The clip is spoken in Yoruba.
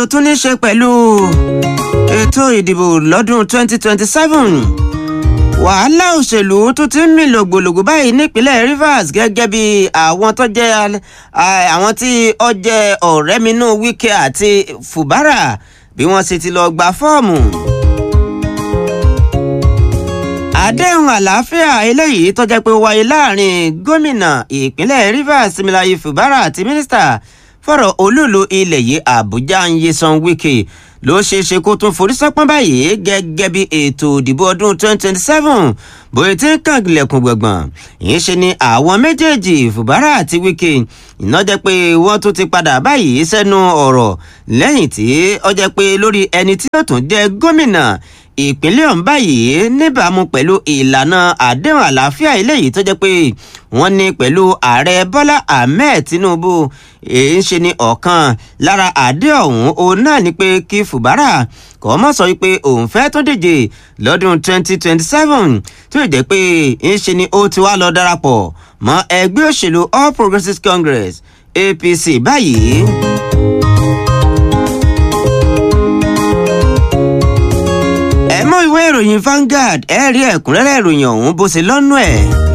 ló tún ní ṣe pẹ̀lú ètò ìdìbò lọ́dún 2027 wàhálà òṣèlú tó ti ń mì lògbòlògbò báyìí nípínlẹ̀ Rivers gẹ́gẹ́ bí àwọn tó jẹ́ àwọn tí ó jẹ́ ọ̀rẹ́minú Wike àti Fubara bí wọ́n sì ti lọ gba fọ́ọ̀mù. àdéhùn àlàáfíà eléyìí tó jẹ́ pé ó wáyé láàrin gómìnà ìpínlẹ̀ Rivers Similayi Fubara àti mínísítà fọ̀rọ̀ olúùlú ilẹ̀ yìí Àbújá Nyesom Wike ló ṣeé ṣe kó tún forí sọ́pọ́n báyìí gẹ́gẹ́ bí ètò ìdìbò ọdún 2027 bóyá tí ń kàn lẹ̀kùn gbọ̀ngbọ̀n ìyẹn ṣe ni àwọn méjèèjì Fubara àti Wike iná jẹ́ pé wọ́n tún ti padà báyìí sẹ́nu ọ̀rọ̀ lẹ́yìn tí ó jẹ́ pé lórí ẹni tí yóò tún jẹ́ gómìnà ìpínlẹ̀ ọ̀hún báyìí níbàámu pẹ̀lú ìlànà àdéhùn àlàáfíà eléyìí tó jẹ́ pé wọ́n ní pẹ̀lú ààrẹ Bọ́lá Ahmed Tinubu èyí ń ṣe ni ọ̀kan lára àdéhùn ọ̀hún òun náà ni pé kí Fubara kò mọ̀ sọ wípé òun fẹ́ tó díje lọ́dún 2027 tó jẹ́ pé ń ṣe ni ó ti wá lọ darapọ̀ mọ́ ẹgbẹ́ òṣèlú All Progressives Congress APC báyìí. ẹ mọ ìwé ìròyìn Vanguard ẹ rí ẹ̀kúnrẹ́rẹ́ ìròyìn ọ̀hún bó ṣe lọ́nù ẹ̀.